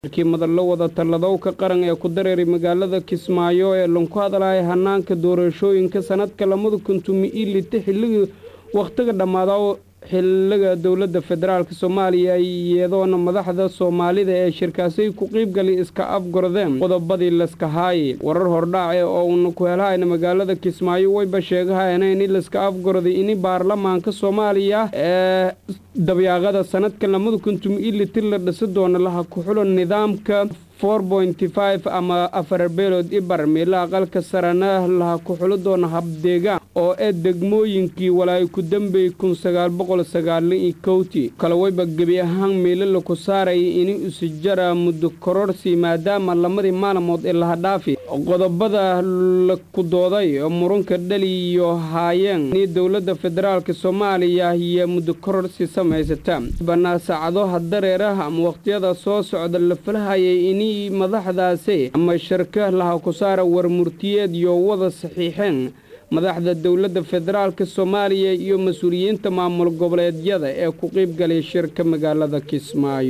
markii madallo wada talladowka qaran ee ku dareeray magaalada kismaayo ee lanku hadlaya hanaanka doorashooyinka sanadka lamada kuntumi io lita xilligii wakhtiga dhammaada xiliga dowladda federaalk soomaaliya iyadoona madaxda soomaalida ee shirkaasay ku qiibgali iska afgordeen qodobadii laska haaye warar hordhaace oo uuna ku helhayna magaalada kismaayo wayba sheegahayna ini laska afgorday ini baarlamaanka soomaaliya ee dabyaaqada sanadka lamada kuntum io liti la dhisi doona laha ku-xulo nidaamka ama afar beelood ibar meela aqalka sarana laha ku xulo doona habdeegaan oo ee degmooyinkii walaay ku dambey kowti kale wayba gebi ahaan meelo laku saaraya ini usijara muddo kororsi maadaama lamadii maalmood ee laha dhaafi qodobada laku dooday murunka dhali iyo haayeen ini dowladda federaalk soomaaliya iyo muddo kororsi samaysata banaa saacadaha dareeraha ama wakhtiyada soo socda la falahayay ini madaxdaasi ama shirka laha ku saara war murtiyeed iyo wada saxiixeen madaxda dowladda federaalk soomaaliya iyo mas-uuliyiinta maamul goboleedyada ee ku qiibgalay shirka magaalada kismaayo